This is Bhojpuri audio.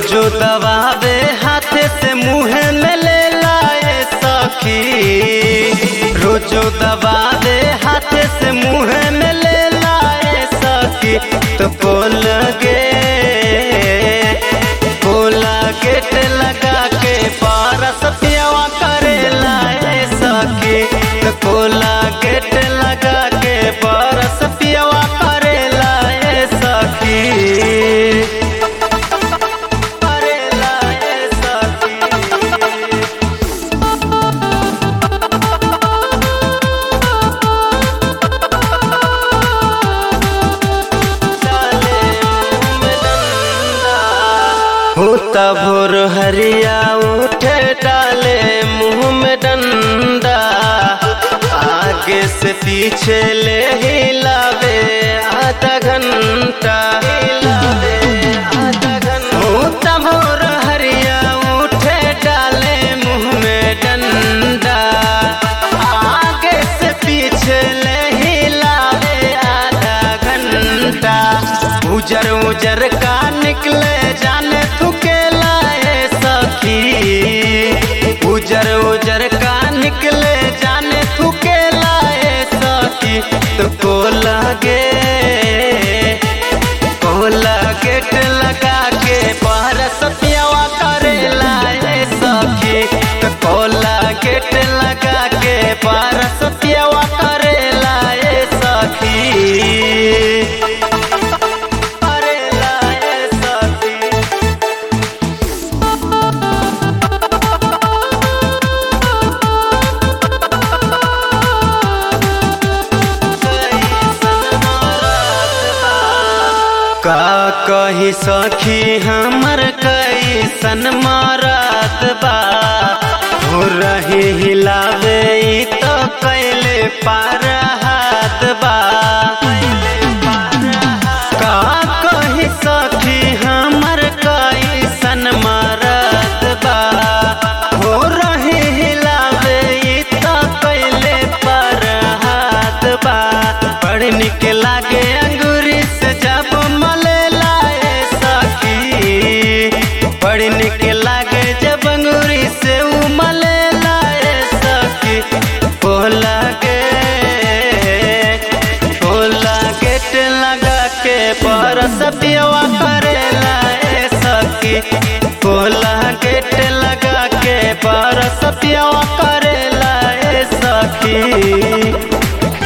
रोजो दबावे हाथे से मुँह में ले लाए सखी रोजो दबावे हाथे से मुँह में ले लाए सखी तो बोल गे बोला गेट लगा के पारस पियावा करे लाए सखी तो बोला गेट लगा के पारस पियावा करे लाए सखी करे लाए सखी होता भोर हरिया उठे डाले मुंह में डंडा आगे से पीछे ले हिलावे आधा घंटा हिलावे आधा घंटा होता भोर हरिया उठे डाले मुंह में डंडा आगे से पीछे ले हिलावे आधा घंटा उजर उजर का निकले जाने तू के लाए सखी उजर उजर का निकले जाने तू के लाए सखी तो को लगे को गेट लगा के पारस पियावा करे लाए सखी तो को गेट लगा के पारस पियावा करे लाए सखी करे लाए सखी का कही सखी हमर कैसन मारत बा हो रही हिलावे ई तो कैले पार हाथ बा का कही सखी हमर कैसन मारत बा हो रही हिलावे ई तो कैले पार हाथ बा बड़ निक लागे अंगूरी से जब मले लाए सखी बड़ निक लागे जब अंगूरी से उ मले लाए सखी ओ लागे ओ गेट लगा के परस पियवा करे लाए सखी ओ गेट लगा के परस पियवा करे लाए सखी